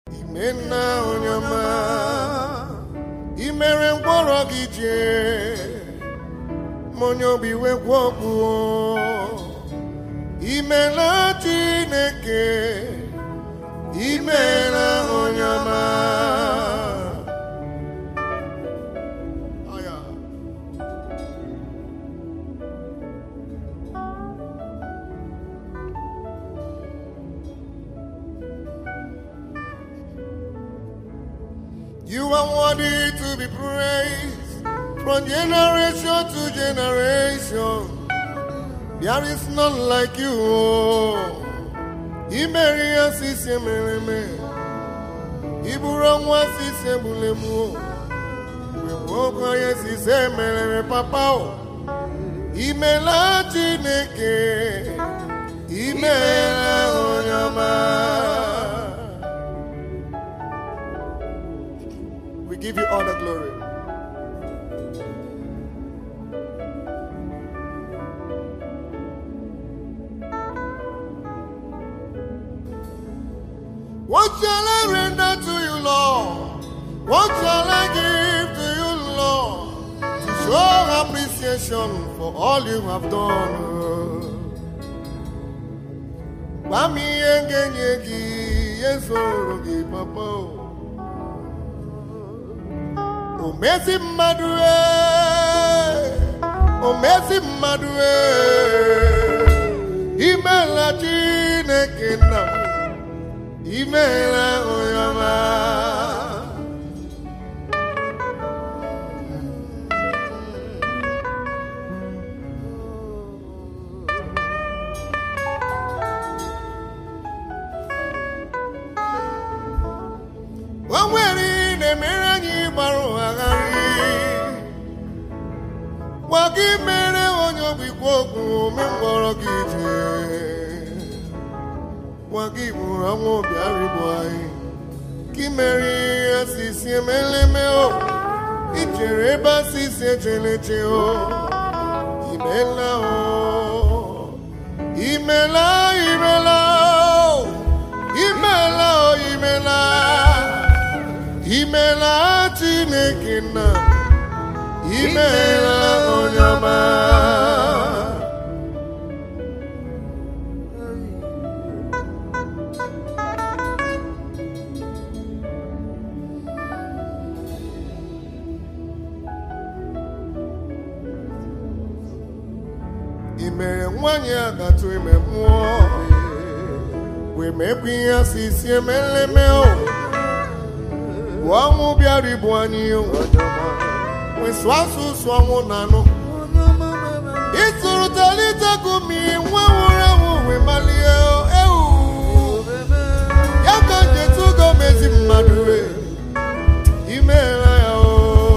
Imenna onye ọma imere mkpọrọ gị jee ma onye obi wekwa okwu imela Chineke imela onye ọma Aya. You are worthy to be praised from generation to generation. There is none like you. Imeri ya sisi emereme, iburu nwa sisi egbulemu. Wepụ ya sisi emereme papa o. Imela Chineke, imela onye ọma. We give you all the glory. What shall I render to you, Lord? What shall I give to you, Lord? To show appreciation for all you have done. Gbami engenye gị, ezoro gị, papa. O mezi mmadụ ee, o mezi mmadụ ee, imela Chineke nna m. imeela onye ọma o nwere ihe na-emere anyị gbara ụghagharị gwa gị mere onye ogbikwa okwu ome mkpọrọ gị jee nwa gị bụrụ ọnwa obi arịbụ anyị ka imere ihe asịsị emeleme o ichere ebe asịsị echeleche o imela o imela imela o imela o imela imela chineke nna imela onye ọma i mere nwanyị a gatụ ime mmụọ wee mekwa ihe asị isi emeleme o bụ ọnwụ bịara ibu anyị o wee sụọ asụsụ ọnwụ na anụ ịtụrụ talitegu mmiri nwa nwụrụ anwụ wee malie o, ewu ya ka njetu ugo mezi mmadụ wee imeela ya o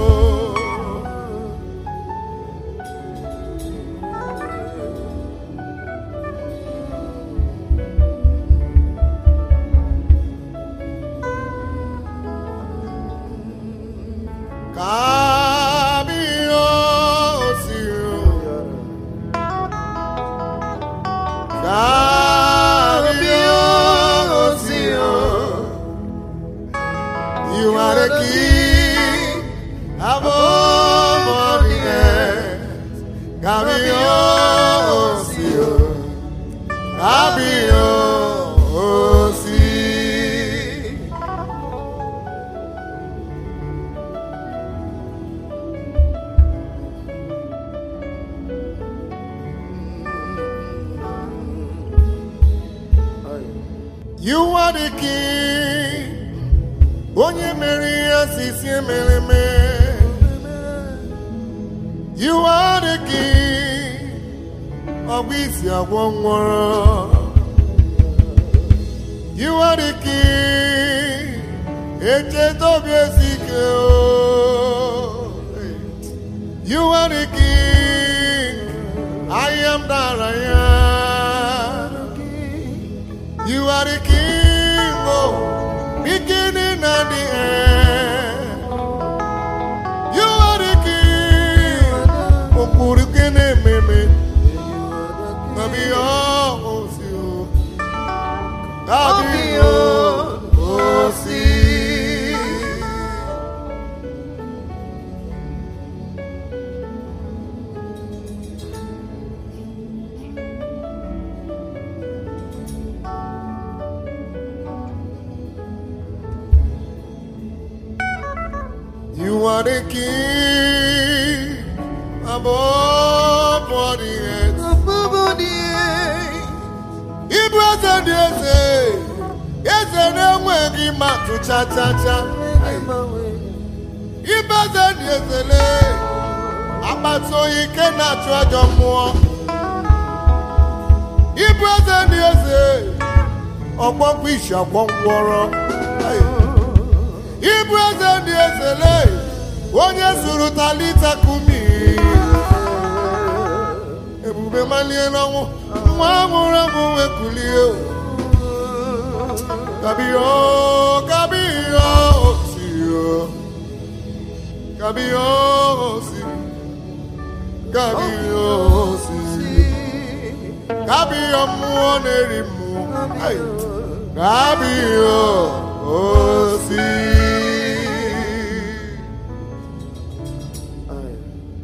You are the king above all the earth. Kabiyosio, Kabiyosio. You are the king. Onye mere ihe asịsị emere eme. You are the king. Ọgba isi agwọ nwụrụ. You are the king. Echeta obi esi ike o. You are the king. I am that I am. You are the king, oh, beginning and the end. You are the king, oh, Purukene Meme. Nabi oh, oh, si, oh. Nabi oh, oh, si. You are the king above all the earth. Ibu eze dị eze, eze na-enweghị matụ cha cha cha. Ibu eze dị eze lee, akpata oyi ike na-achụ ajọ mmụọ. Ibu eze dị eze, ọgbọgbọ isi ọgbọ ngwọrọ. Ibu eze dị eze lee, onye zuru talita kumi. Ebube malie n'ọnwụ, nwa amụrụ amụ wee kulie. Kabio, kabio, osio. Kabio, osi. Kabio, osi. Kabio, mmụọ na-eri mmụọ. Ai. Kabio, osi. Ai.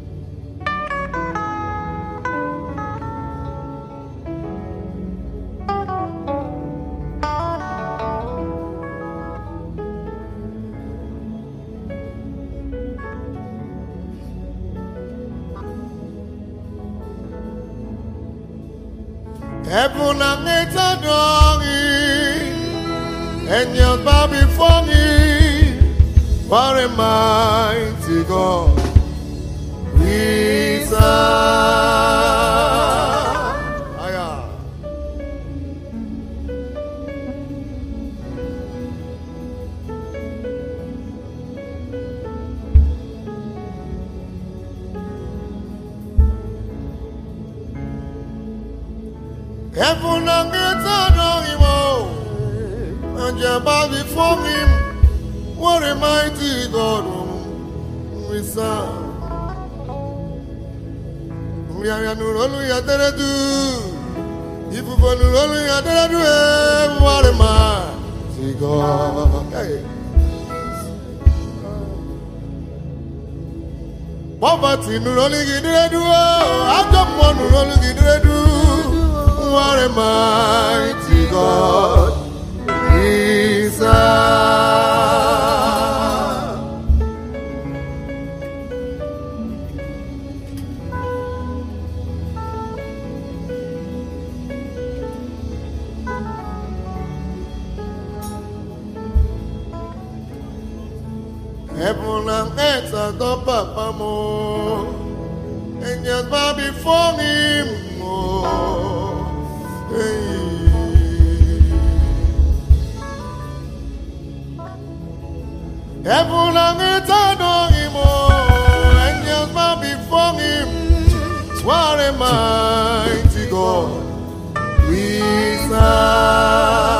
Heaven and earth adore Him, angels bow before Him. What a mighty God we serve. Aya. Heaven and earth adore Him, oh, angels bow before Him. What a mighty God we serve. Nrịarịa nụrụ olu ya dere du, ifufe nụrụ olu ya dere du, ee, what a mighty God. Hey. Poverty nụrụ olu gị dere du, oh, ajọ mmụọ nụrụ olu gị dere du, what a mighty God. we serve. Heaven and earth adore Papa mo, angels bow before Him. Oh, hey. Heaven and earth adore Him. Oh, angels bow before Him. What a mighty God we serve.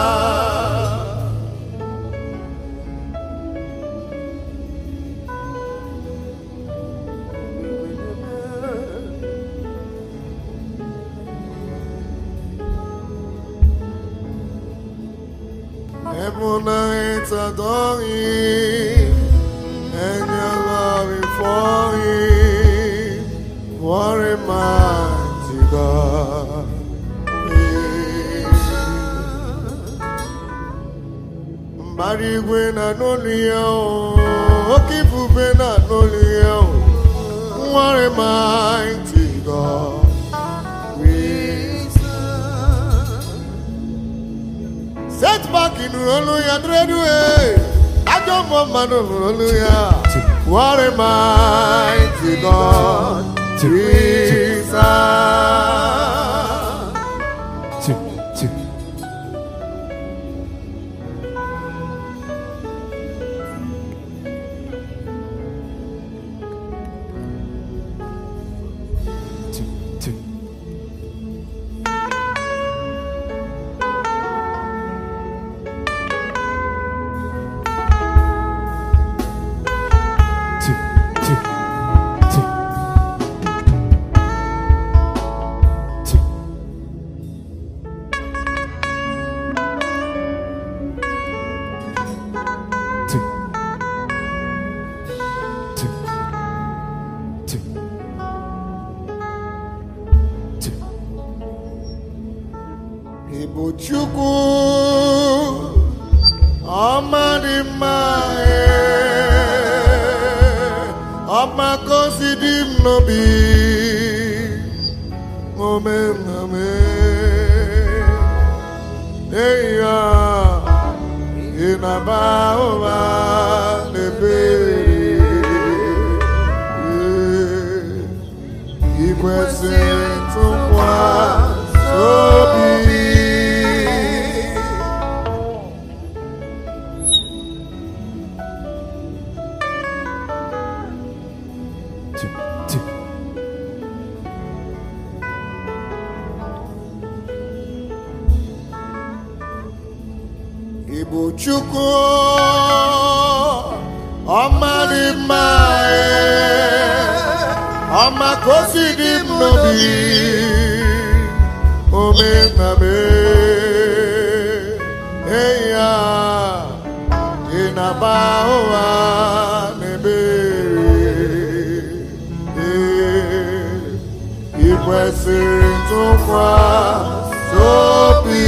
Heaven and earth adore Him, angels bow before Him. What a mighty God! Mbara igwe na n'olu ya o, oke ifufe na n'olu ya o. What a mighty God! we setback nụrụ olu ya dredu e ajọ mmụọ mmadụ nụrụ olu ya what a mighty God we serve. two, two. Two, two. Two, two, two. Two. Two. Two. Two. Two. Igbo Chukwu ọma dị mma ee. ọmakosi dị m n'obi ome ome eyi ya ị na-aba ụba n'ebere ị kwesịrị ntụkwasị obi two, two, Ị bụ Chukwu ọma dị mma ee, ọma ka o si dị m n'obi ome na me eyi ya ị na-aba ụwa n'ebere ee ị kwesịrị ntụkwasị obi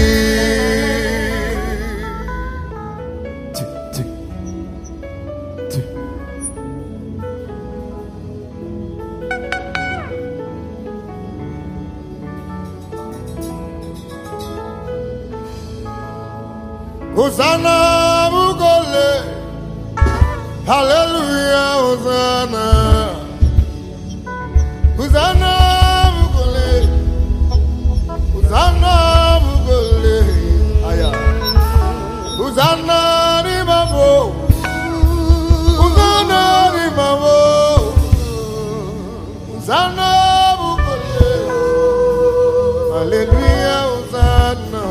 two, two, two. Hosanna Bugole. Hallelujah, Hosanna. Hosanna Bugole. Hosanna Bugole. Aya. Hosanna ni mamo. Hosanna ni mamo. Hosanna Bugole. Hallelujah, Hosanna.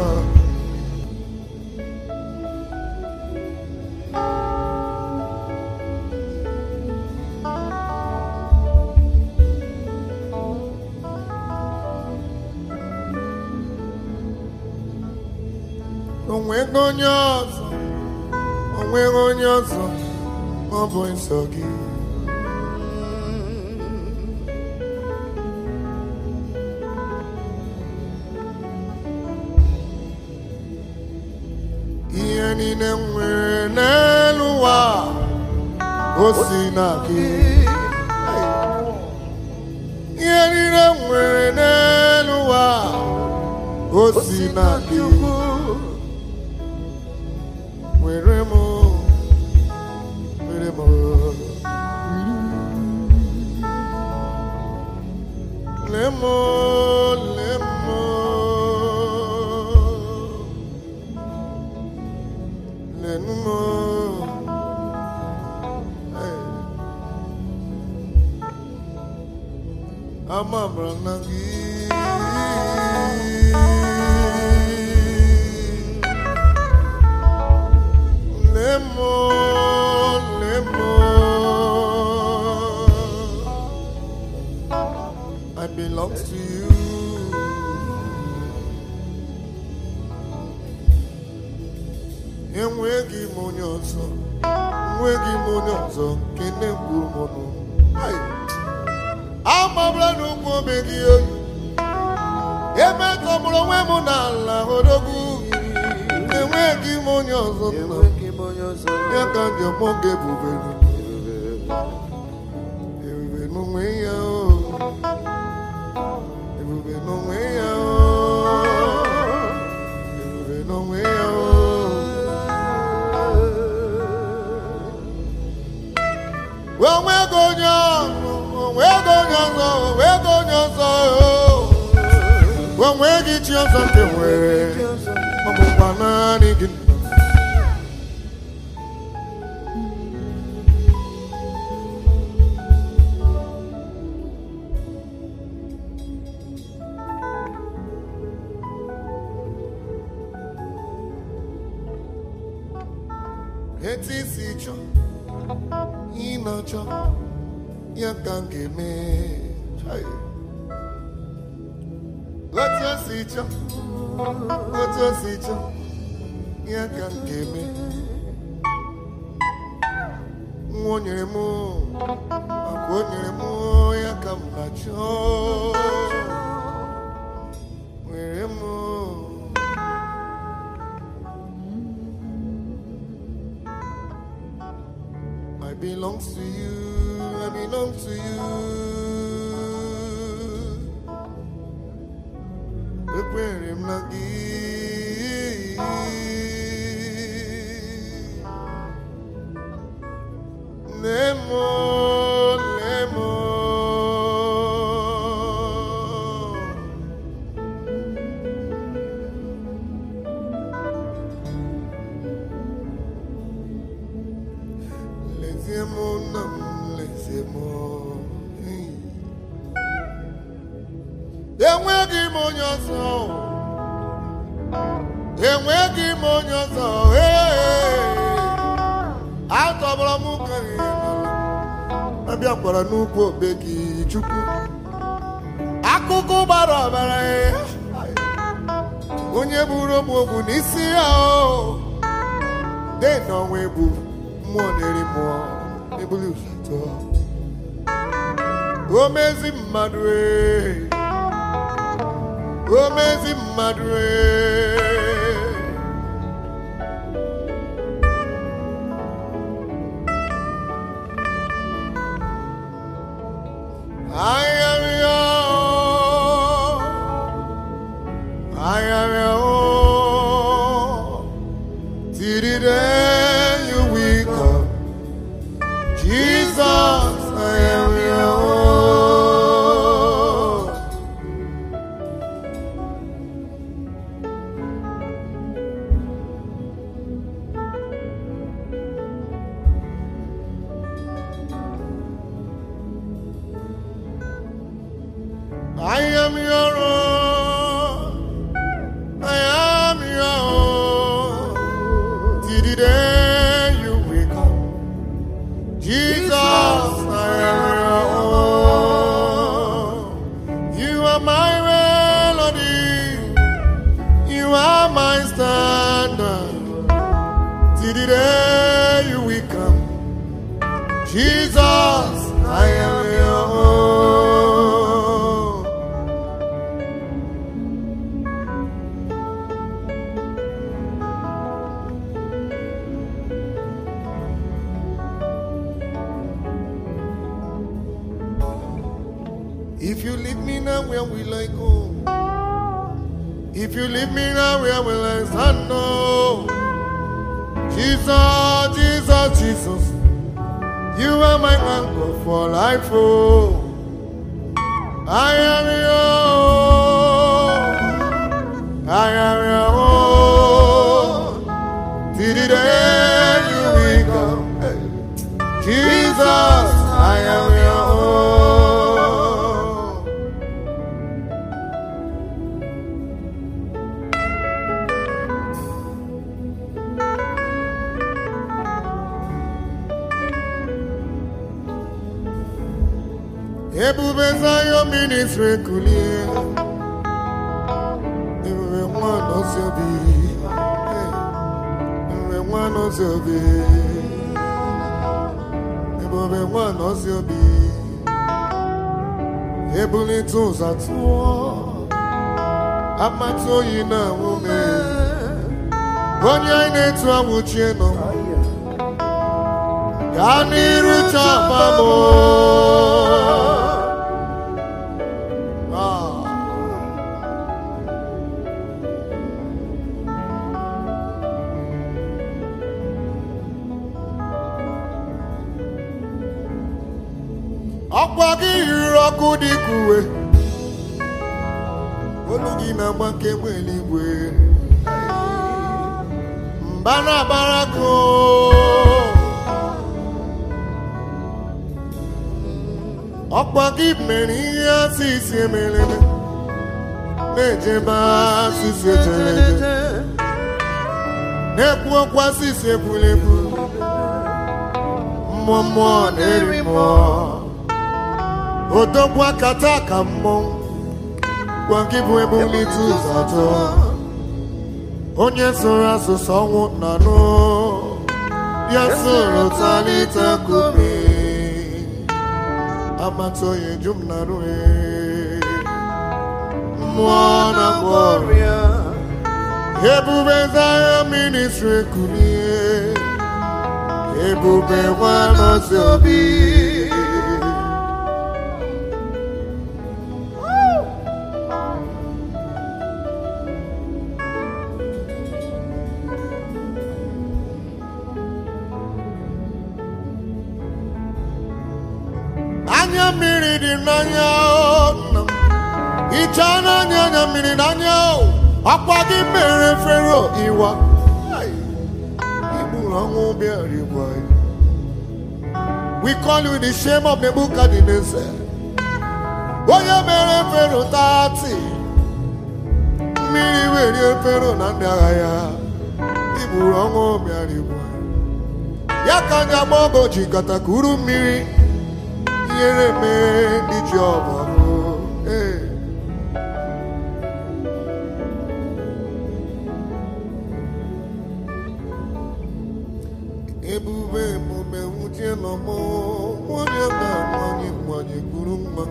onweghị onye ọzọ onweghị onye ọzọ ọ bụ nsọ gị ihe niile m nwere n'elu ụwa o si na gị ihe niile m nwere n'elu ụwa o si na gị were m were m lee m lee m lenu m amamara na gị Lemon, lemon, I belong to you. Enweghị m onye ọzọ, enweghị m onye ọzọ nke na-egburu m ọnụ. Ai! Amabara n'ụkwụ obe gị oyi, emetọgburu onwe m n'ala odogwu. Enweghị m onye ọzọ nna ya ka ndị ọgbọ ga-ebube ebube n'onwe ya o ebube n'onwe ya o ebube n'onwe ya o onwego onye ọzọ onwego onye ọzọ onwego onye ọzọ o onweghị chi ọzọ nke nwere ọ bụkwa naanị gị etu isi chọọ ị na-achọ ya ka m ga-eme Chai. otu o si chọọ otu o si chọọ ya ka m ga-eme nwa o nyere m akwa o nyere m ya ka m na-achọ were m I belong to you, I I belong to you. Ekwere m na gị. Nemo, nemo. Lezie m nna m, lezie m. Hey. Enweghị m onye ọzọ. Enweghị m onye ọzọ. Hey. Atọgbọrọ m ka ihe n'ala. Abịakwara n'ugwu obe gị Chukwu. Akụkụ gbara ọbara ya. Onye buru m ogwu n'isi ya o. De n'ọnwa egbu mmụọ na-eri mmụọ ebuli ụzọ tụọ. O mezi mmadụ ee. O mezi mmadụ ee. I am your, I am your, till the day you wake up. Jesus, I am your. I am your own. I am your own. Till the day you wake up. Jesus, I am your own. You are my melody. You are my standard. Till the day you wake up. Jesus, I am your own. If you leave me now, where will I go? If you leave me now, where will I stand? No. Jesus, Jesus, Jesus. You are my anchor for life. Oh. I am your own. I am your own. Till the day you wake up. Jesus, I am your own. Ebube Zion ministry kulie. Ebube nwa nọsi obi. Ebube nwa nọsi obi. Ebube nwa nọsi obi. Ebulite ụzọ tụọ. Amata oyi na nwume. Onye anyị na-etu anwụchie nọ. Gaa n'iru chọba m. Ah. ọkwa gị yiri ọkụ dị ka uwe olu gị na-agba kemgbe eluigwe mba na-abara gị oo. ọkwa gị mere ihe asịsị emereme na-ejebe asịsị ejereje na-ekwu ọkwa asịsị ekwulebu mmụọ mmụọ na-eri mmụọ odogwu akata ka mmọnwụ gwa gị bụ ebulite ụzọ atọ onye sụrụ asụsụ ọnwụ na nụ ya sụrụ talita kumi amata onye ju m na rue mmụọ na ọrịa ebube Zion ministry kulie ebube nwa nọzi obi anya mmiri dị n'anya o, nna m. hichaa n'anya anya mmiri n'anya o. akwa gị mere fero iwa Ai, igburu ọnwụ bịara igwe anyị. we call you the shame of Nebuchadnezzar onye mere fero tati mmiri werie fero na ndị agha ya igburu ọnwụ bịara igwe anyị. ya ka anyị agba ọgọ ji katakuru mmiri ihere mee ndị ji ọbara ee ebube emume nwuchie nọ mụ nwunye na nwanyị nwanyị kwuru mma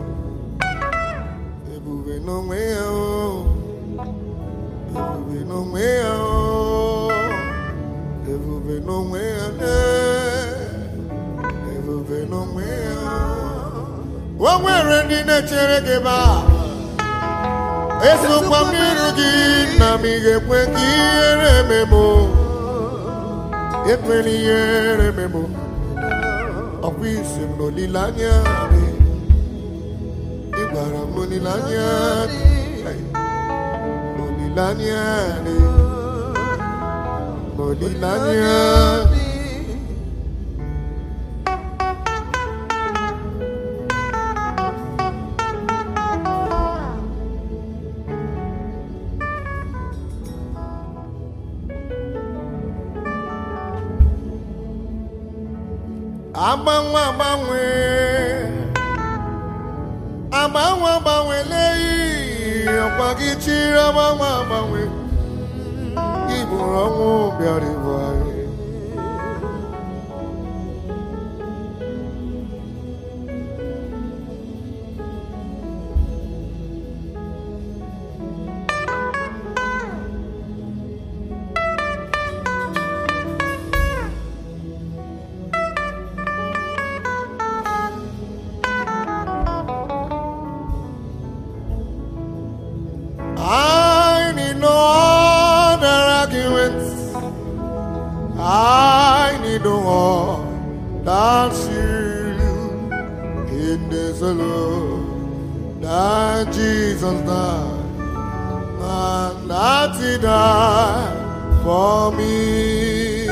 ebube n'onwe ya o ebube n'onwe ya o ebube n'onwe ya ee ebube n'onwe ya o nwere ndị na-echere gị ebe a esokwa m n'iru gị na m ị ga-ekwe ka ihere ememo ekwela ihere ememo ọkwa isi m n'olileanya dị ị gwara m n'olileanya dị n'olileanya dị n'olileanya dị agbanwe agbanwe agbanwe agbanwe leyi ọkwa gị chiri agbanwe agbanwe iburu ọnwụ bịara ibu anyị I need no other arguments. I need no other shield in this alone that Jesus died and that He died for me.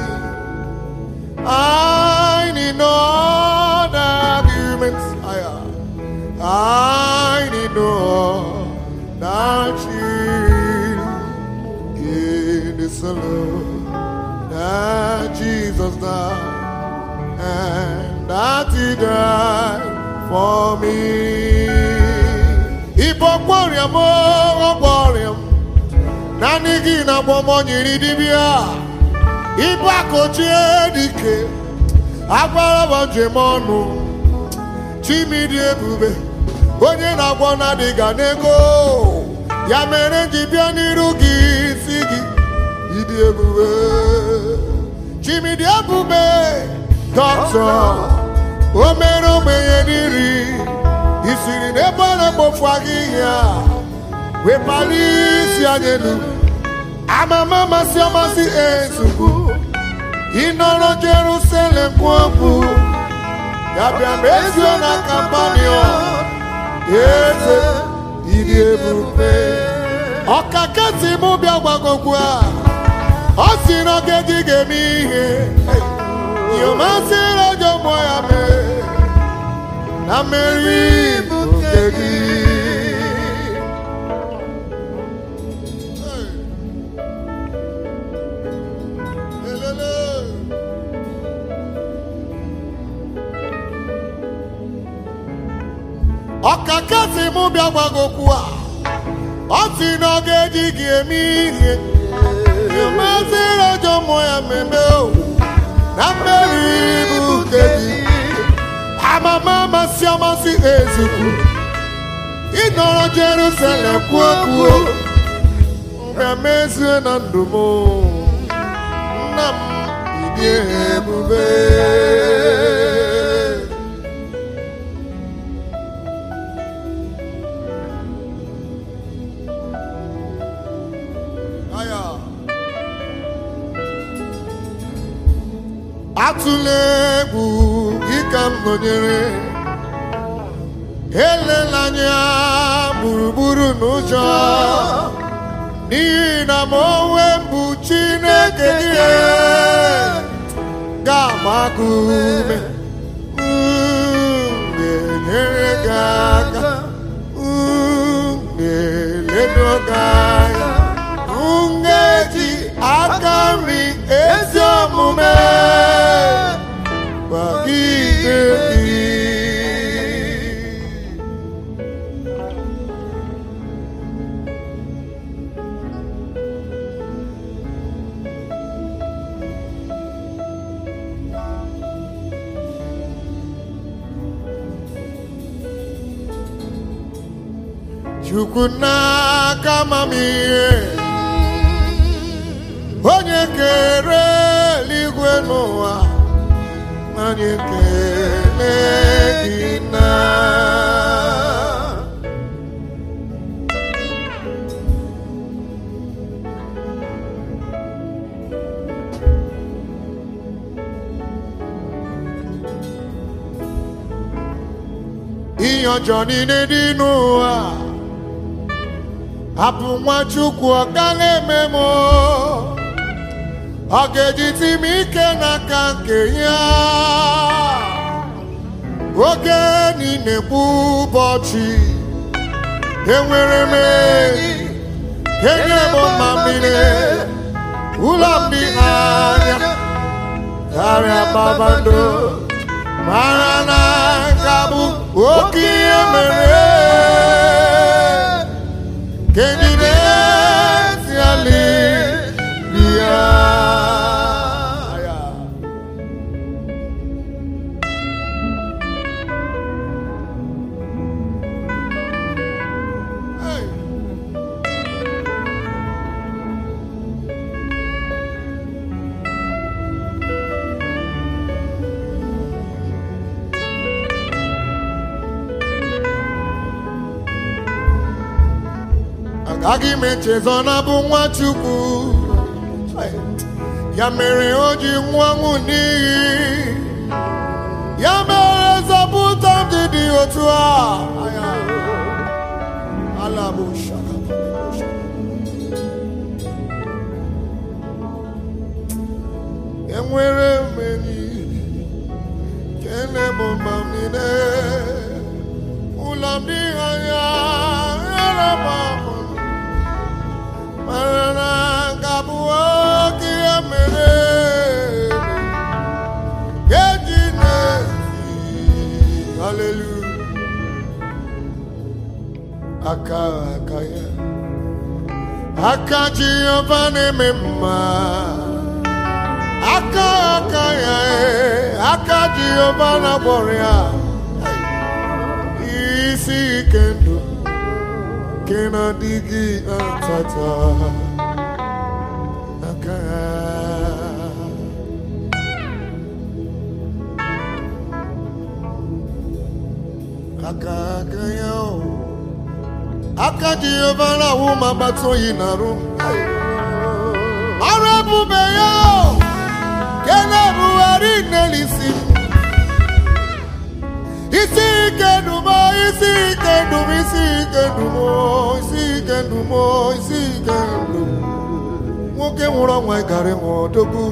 I need no other arguments. I, I need no that shield in this alone that Jesus died and that He died for me. Ibo gbọrịa m ọ gbọrịa m naanị gị na-agba m nyiri dibịa ibu akochie dike agwara m njem ọnụ chimidi ebube onye na-agwọ na-adịga n'ego ya mere m ji bịa n'iru gị si gị ịdị ebube chimidi ebube dọkịta o mere ogbenye n'iri isiri n'ebe ọ na-ekpofu ahịhịa wepali isi anyị elu amama amasị amasị ezugbo ịnọrọ Jerusalem kwuo okwu ya bịa mezuo na kampanion eze ịdị ebube ọkaka si mụ bịa gbagokwu a ọ si na oge gị ga-eme ihe yomasịrị ọjọ mmụọ ya mee na mmeri bụ nke gị Elele. ọkaka si mụ bịa gbagokwu a ọ si na ọ ga-eji gị eme ihe mazịrị ọjọ mmụọ ya mmemme o na mmeri bụ nke gị amama amasị amasị ezukwu ịnọrọ Jerusalem kwuo kwuo mmemme na ndụ m nna m ịdị ebube Aya. atụla egwu gị ka m nọnyere elela anya gburugburu n'ụjọ n'ihi na ma onwe m bụ chineke gị ga-agba gị ume m ga-enyere gị aka m ga-eledo gị anya m ga-eji aka nri ezi omume gbagide gị chukwu n'aka amamihe onye kere eluigwe n'ụwa anyị ekele gị na ihe ọjọọ niile dị n'ụwa hapụ nwa chukwu ọ gaghị eme m ọ ga-ejiti m ike n'aka nke ya oge niile bụ ụbọchị enwere m enyi enye m mma mmiri ụlọ m dị anya karịa kpakpando mara na nka bụ oke ihe mere Kendine tiali dia. agaghị m echezọ na bụ nwa chukwu ya mere o ji nwụọ ọnwụ n'iyi ya mere zọpụta m ji dị otu a ala bụ shaka enwere m enyi kene bụ mma m niile ụlọ m dị anya rara m ahụ mara na nka bụ oge ya mere eji na-esi haleluya aka aka ya aka jehova na-eme mma aka aka ya eh, aka jehova na-agbọrọ ya isi ike ndụ nke na-adịghị atata aka ya aka aka ya o aka jehova na-awụ ma gbata oyi na-arụ ọrụ ebube ya o nke na-ebugharị n'elisi isi ike dumo isi ike dum isi ike dumo isi ike dumo isi ike dum nwoke nwụrụ ọnwa garị nwa odogwu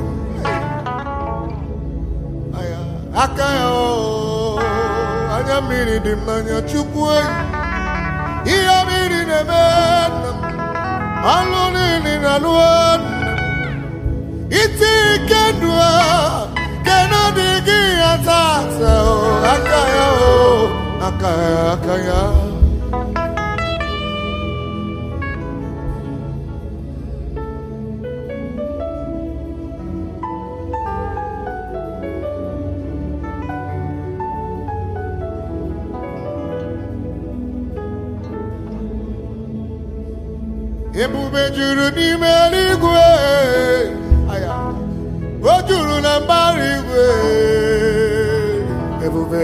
Aya, aka ya o anya mmiri dị m n'anya chukwu enyi ihe mmiri na-eme nna m ọlụ niile na alụ nna m iti ike ndụ a nke na-adịghị ya tata o aka ya o aka ya aka ya ebube juru n'ime eluigwe Aya. o juru na mbara igwe ebube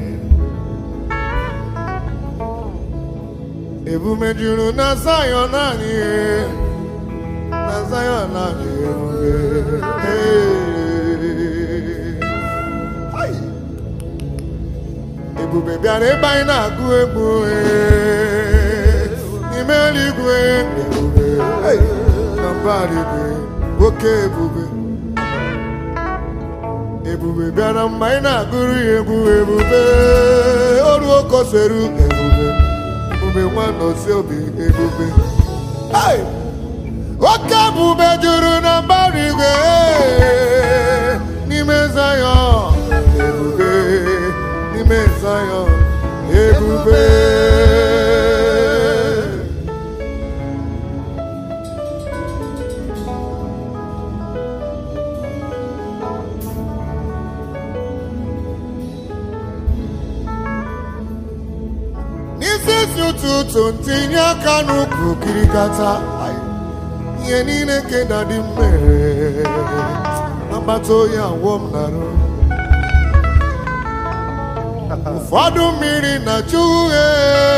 ebube juru na Zion anyị na Zion anyị ebube Hey. ebube bịara ebe anyị na-agụ egwu ee, n'ime eluigwe ebube hey, na mbara igwe oke ebube ebube bịara mgbe anyị na-agụrụ ya egwu ebube oru okoseru ebube ebube nwanne osi obi ebube Hey! oke ebube juru na mbara igwe n'ime Zayọn ebube n'ime Zayọn ebube n'isi isi ụtụtụ ntinye aka n'ukwu kirikata ihe niile nke na dị mmere agbata oyi awọ m narụ ụfọdụ mmiri na-acha uhie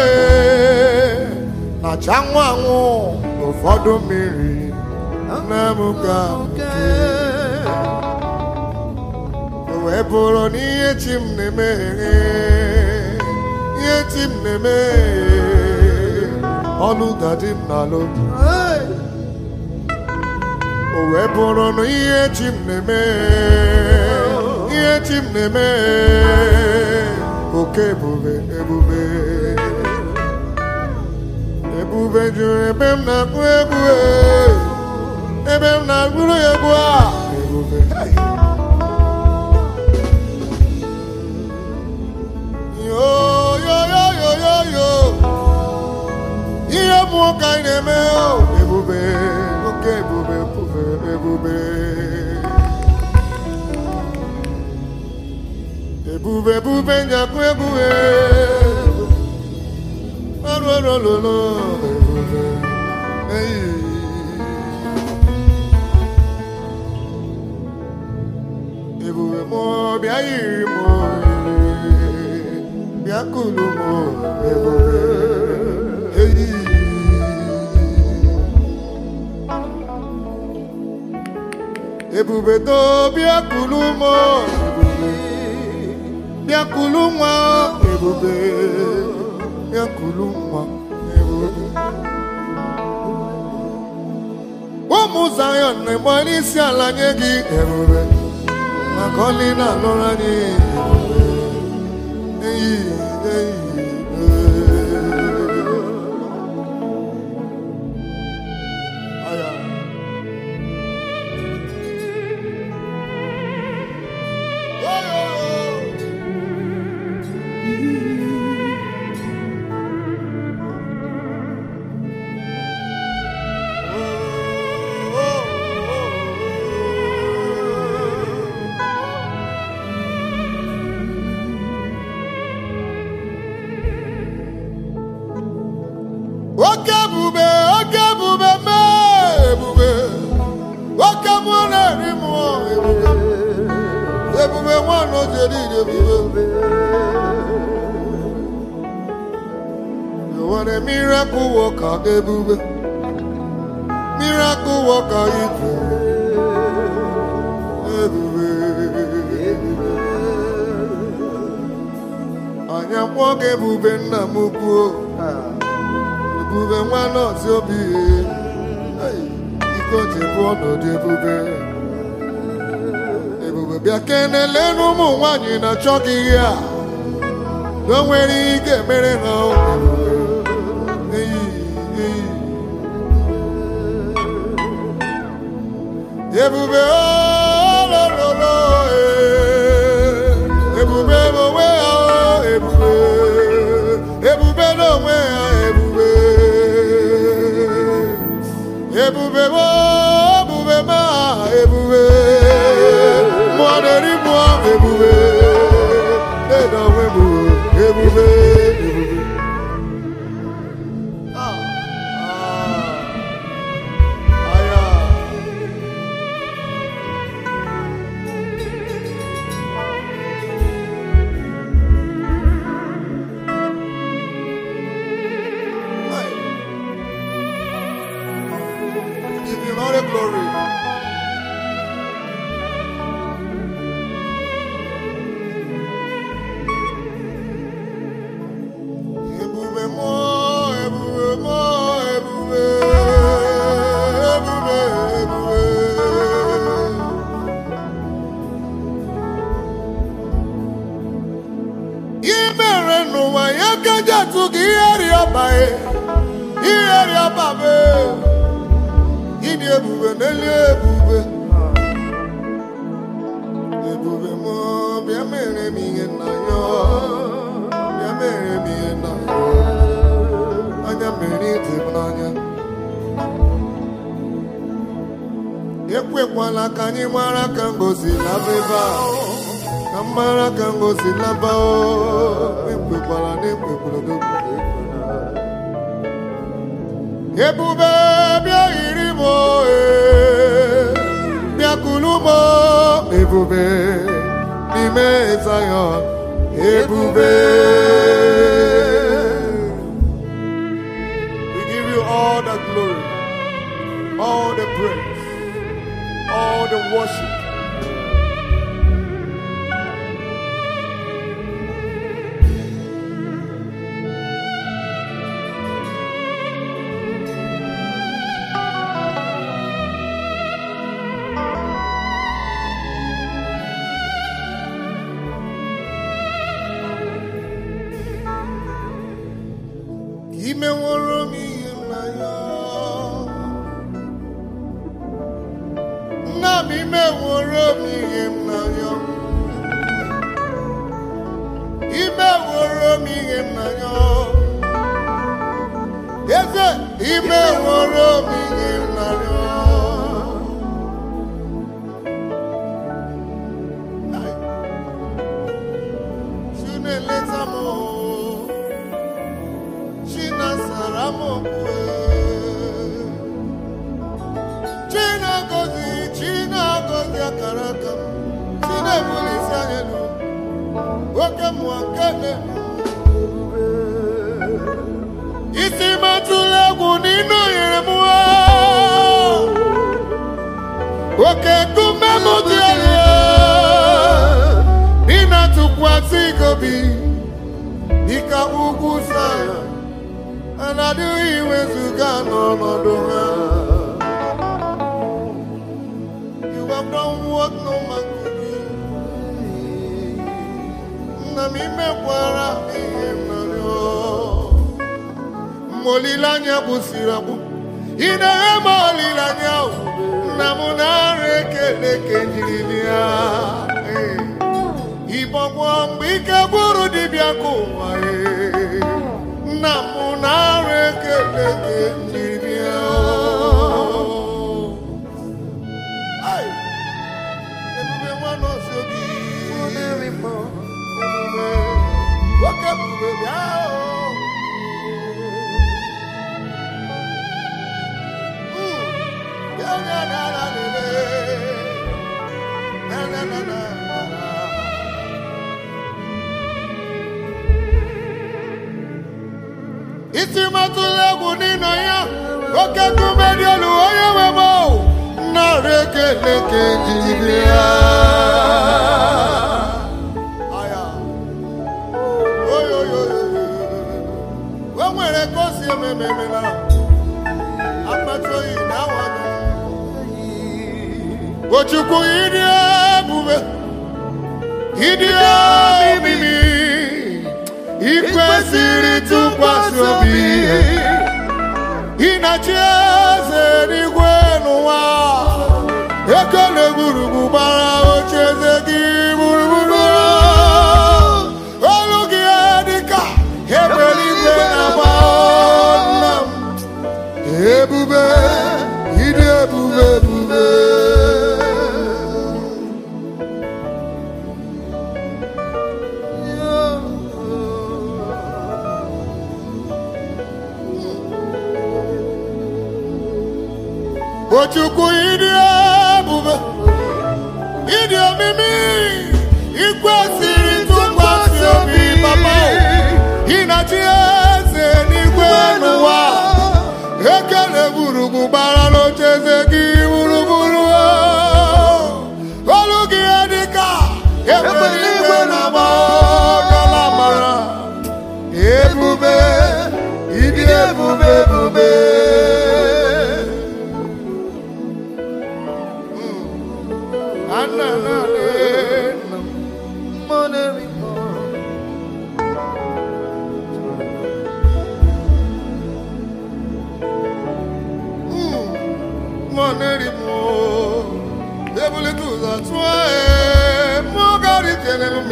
na-acha anwụ anwụ ụfọdụ mmiri na-amụka nke o wee bụrụ na ihe chi m na-emeghe ihe chi m na-eme ọlụ dadi m na-alụ o wee bụrụ na ihe chi m na-eme ihe chi m na-eme oke ebube ebube ebube juru ebe m na-agụ egwu e. ebe m na-agụrụ ya egwu a ebube yo yo yo yo yo yo ihe mmụọ ka anyị na-eme o ebube oke ebube ebube ebube ebube ebube njakụ ebube ọrụ ọrụ ọrụ ọrụ ebube eyi ebube mụ bịa yiri mụ bịa kulu mụ ebube eyi ebube to bịa kulu mụ ebube bịa kulu nwa ebube bịa kulu nwa ebube ụmụ Zion na-egbe n'isi ala nye gị ebube maka ọlị na-alụrụ anyị ebube eyi eyi ee. Aya. Oh, oh, oh. Oke ebube, oke ebube mee ebube, oke mmụọ na-eri mmụọ ebube, ebube nwanne ojeri ebube. You are a miracle worker, ebube, miracle worker ife, ebube. Anyị akpọ gị ebube nna m ukwu. ebube nwa nọọsụ obi iko ji bụ ọnọdụ ebube ebube bịa kenele n'ụmụ nwaanyị na-achọ gị ihe a na o nwere ihe ị ga-emere ha o. Eyi, eyi. ebube olololo ebube n'onwe ya o, ebube ebube n'onwe ya ebube ebube mo ebube ma ebube mụọ na-eri mụọ ebube na onwe m ebube ebube Ah, ah, aya. Give him all the glory. mere n'ụwa ya ka ji atụ gị ihe rịọba e ihe rịọba be ịdị ebube n'elu ebube ebube m bịa mere m ihe nna ya bịa mere m ihe nna ya anya mere ịdị m n'anya ekwekwala ka anyị mara ka ngozi laba ebe a ka mara ka ngozi laba o ekwekwala na ekwekwala na ebube bịa yiri m o, ee, bịa kulu m o, ebube n'ime Zion ebube we give you all the glory all the praise all the worship imeworo m ihe m na ya nna m imeworo m ihe m na ya imeworo m ihe m na ya eze imeworo m ihe m na ya Chineleta m o. Chinasara m okwu Chinagozi Chinagozi akara aka m Chinebulisi anya elu oke mmụọ nke na-eme isi matụla egwu n'inu nyere m nwa oke nkume m dị elu n'ịna tụkwasị gobi dịka ugwu Zayọn anadịghị iwezuga n'ọnọdụ ha You have done what no man could do. Nna m imekwara ihe m narịọ. Mgbe olileanya gwụsịrị agwụ ị na-enye m olileanya ahụ. nna m na-arụ ekele ka njiri bịa Ee. ịbọgwọ mgbe ike gwụrụ dibịa ka ụwa ee. nna m na-arụ ekele ka njiri bịa Ai! ebube nwa nọọsụ obi ebube nwoke ebube bịa o. Mm. Ya na na na na na. Na na na na na na. isi matụla egwu n'ịnọ ya oke nkume dị elu onye nwe m o. narị ekele ka ejiri bịa Aya. Oyo, oyo, oyo, oyo. o nwere ka o si eme eme eme na akpata oyi na awa Ochukwu ịdị ebube ịdị omimi ikwesịrị tụkwasị obi ịnachi eze n'igwe n'ụwa ekele gburugburu gbara oche eze gị gburugburu olu gị dịka ebere igwe na-agba nna m ebube ịdị ebube ebube Ochukwu ịdị ebube ịdị omimi ikwesịrị tụkwasị obi papa ịnachi eze n'igwe n'ụwa ekele gburugburu gbara n'ocheze gị gburugburu olu gị dịka egbe igwe na-agba ọkala mara ebube ịdị ebube ebube Ananale,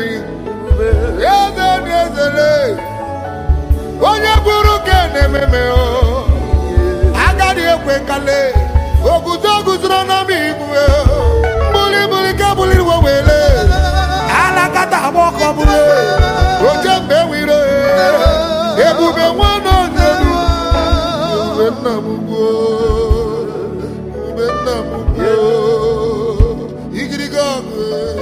anyị eze dị ezele onye bụrụ ka na-ememe o agadi ekwe kale oguzo guzoro n'ọma igwe mbuli buli ka buliri wewele alakata agba ọkọ bụrụ oche mgbe nwere ebube nwanne onyelu ebube nna m gwuo ebube nna m gwuo igirigi ọgụ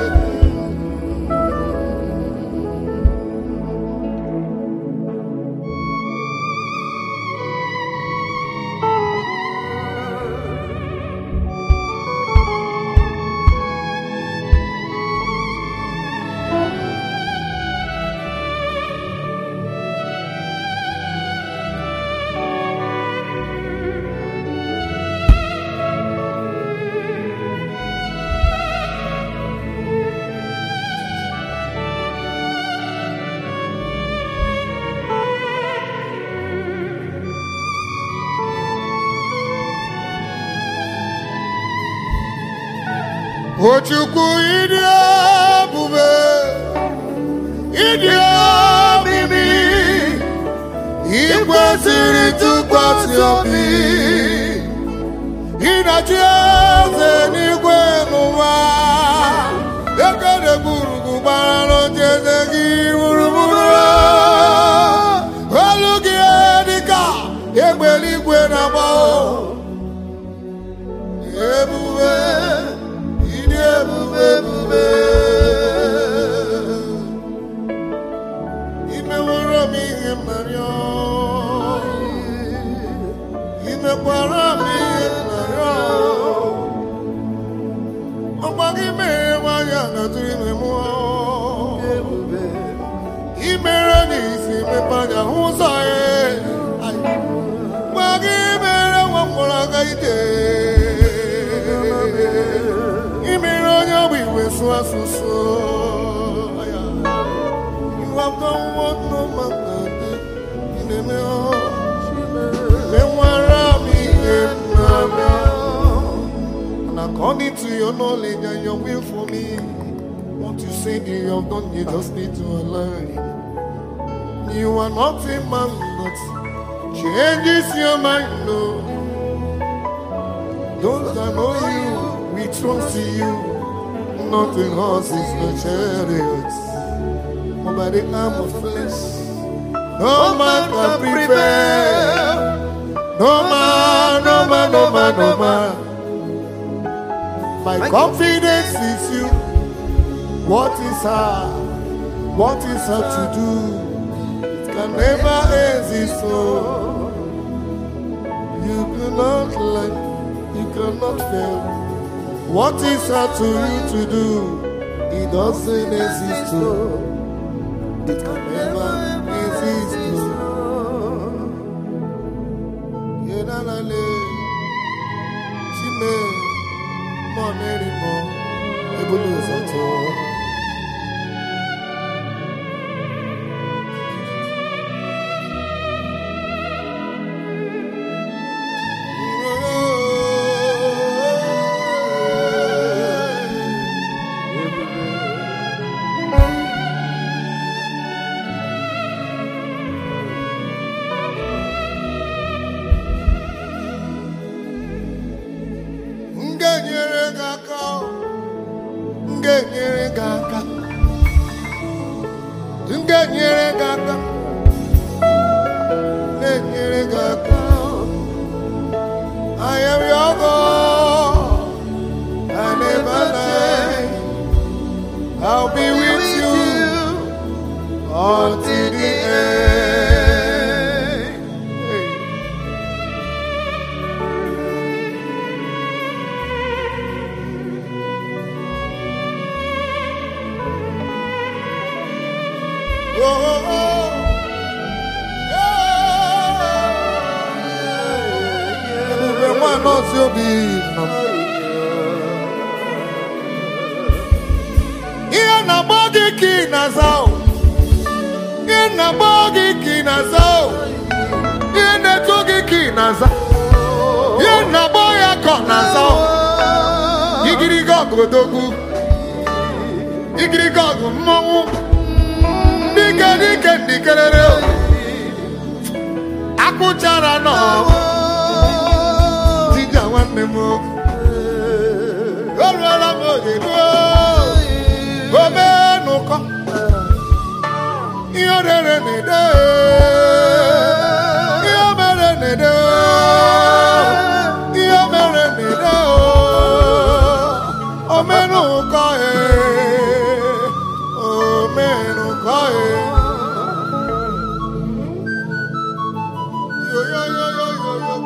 Ochukwu ịdị ebube ịdị omimi ikwesịrị tụkwasị obi ịnachi eze n'igwe n'ụwa ekele gburugburu gbara n'ocheeze gị gburugburu olu gị dịka egbe eluigwe na-agba ebube ịdị ebube ebube imeworo m ihe mmarịọ imekwara m ihe mmarịọ ọgba gị mere nwanyị a natụrụ ime mụọ imere n'isi mepe anya hụ ụzọ ya gba gị mere nwa m gwara aga ije imere onye ọgba igwe sụọ asụsụ You have done what no man can do. In the And according to your knowledge and your will for me, what you said you have done, you just need to align. You are not a man that changes your mind, no. Those that know you, we trust in you. Nothing horses, no chariots, but by the arm of flesh. No man can prepare. No man, no man, no man, no man. My confidence is you. What is hard? What is hard to do? It can never exist. So you cannot lie. You cannot fail. What is hard to you to do? It doesn't exist. So it can never exist. So. Yenalale, Chime, Monerimo, Ebuluzato. M ga-enyere gị aka m ga-enyere gị aka m ga-enyere gị aka m ga-enyere gị aka I am your God I never lie I'll be with you until the end Hey. Oh, oh, oh. Yeah. Ebube nwa nọọsụ obi nọ. Ihe na-agba gị ka ị na-aza o. Ihe na-agba gị ka ị na-aza o. Ihe na-eto gị ka ị na-aza. Ihe na-agba ya ka ọ na-aza o. Igirigi ọgọdọgwu. igirigi ọgụ mmọnwụ dike dike ndikerere akpụchara nọ dija nwanne m o ruola m oge ruo omenụkọ ihe orere na-ede ihe mere na-ede ihe mere na-ede omenụkọ e omenụkọ e yo yo yo yo yo yo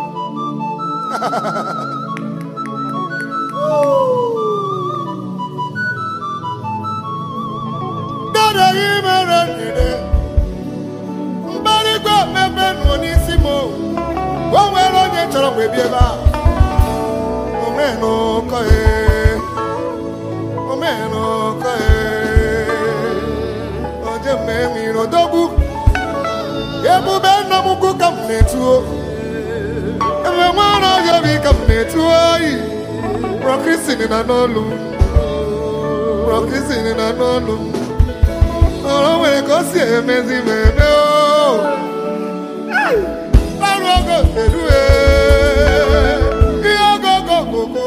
dada ihe mere na-ede mgbarịgwe mmemme nọ n'isi m o O nwere onye chọrọ mgbe bi ebe a omenụkọ e omenụkọ e oje mma enwere odogwu ebube nna m ukwu ka m na-etuo ebe nwere ọhịa obi ka m na-etuo oyi rọkrisin na n'olu m rọkrisin na n'olu m ọrụ nwere ka o si emezi ma eme o ọrụ ogo elu ihe ogo ogo ogogo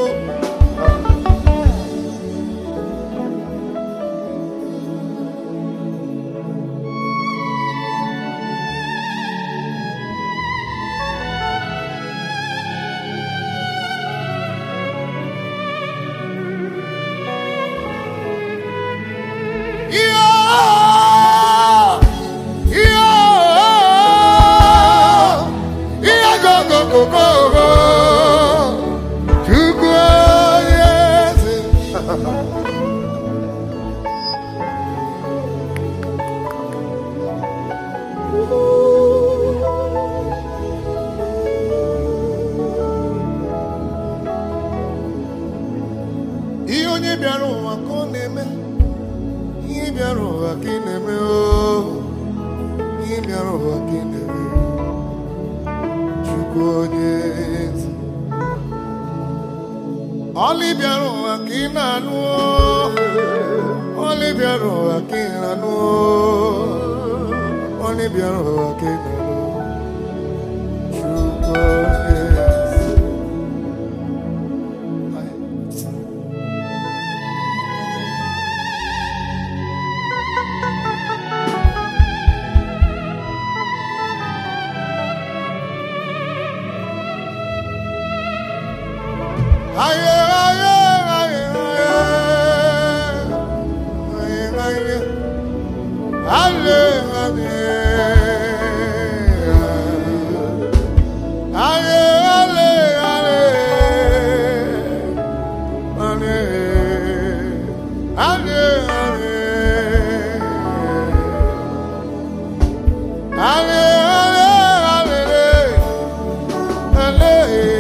ihe onye bịara ụwa ka ọ na-eme ihe bịara ụwa ka ị na-eme oo ihe bịara ụwa ka ị na-eme chukwu onye ezi ọlị bịara ụwa ka ị na-anụ oo ọlị bịara ụwa ka ị na-anụ oo ọlị bịara ụwa ka ị na-anụ chukwu onye ezi Aye, aye, aye, aye, aye, aye. Ale, ale, ale, ale, ale, ale, ale, ale, ale, ale,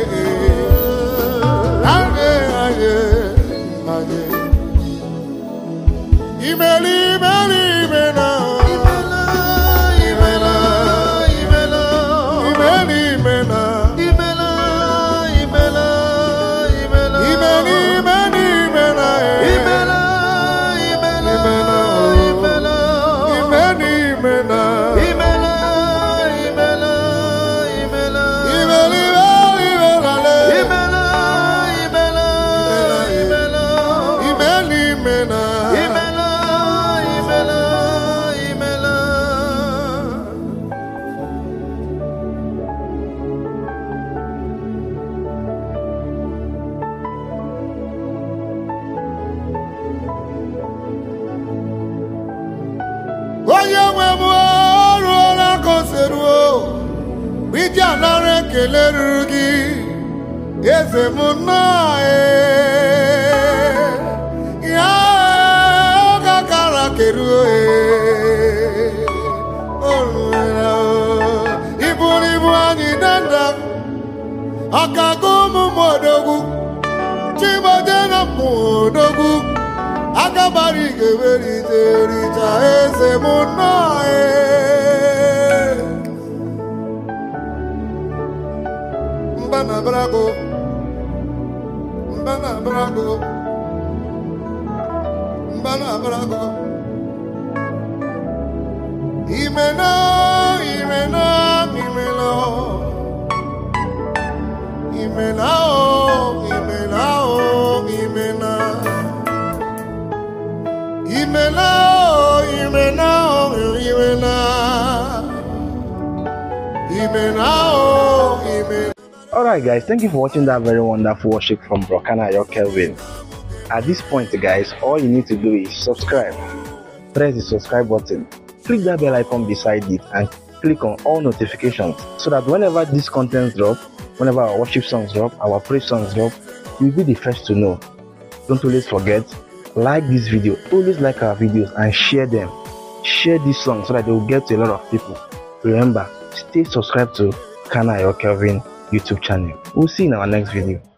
Imeli, imeli, imela. Imela, imela. Imeli, imela. Imeli, imeli, imela. Imeli, imela. Imeli, imeli, imela. Imeli, imela. onye nwe m ọrụọla ka o si ruo iji anara ekele ruru gị eze m nnọọ ee. ya oge akara keruo ee. o ruola o. iburu ibu anyị danda ọkago ụmụ m odogwu chimaje na mmụ odogwu agabara igewerite richa eze m nnọọ ee. mba na brago mba na brago mba ka na-agara agụgọ imena imena imena imena o imena o imena imena o imena o imena imena o imena Alright guys, thank you for watching that very wonderful worship from Brokana Yo Kelvin. At this point guys, all you need to do is subscribe. Press the subscribe button. Click that bell icon beside it and click on all notifications so that whenever these contents drop, whenever our worship songs drop, our praise songs drop, you'll be the first to know. Don't always forget, like this video, always like our videos and share them. Share this song so that they will get to a lot of people. Remember, stay subscribed to Kana Yo Kelvin YouTube channel. We'll see you in our next video.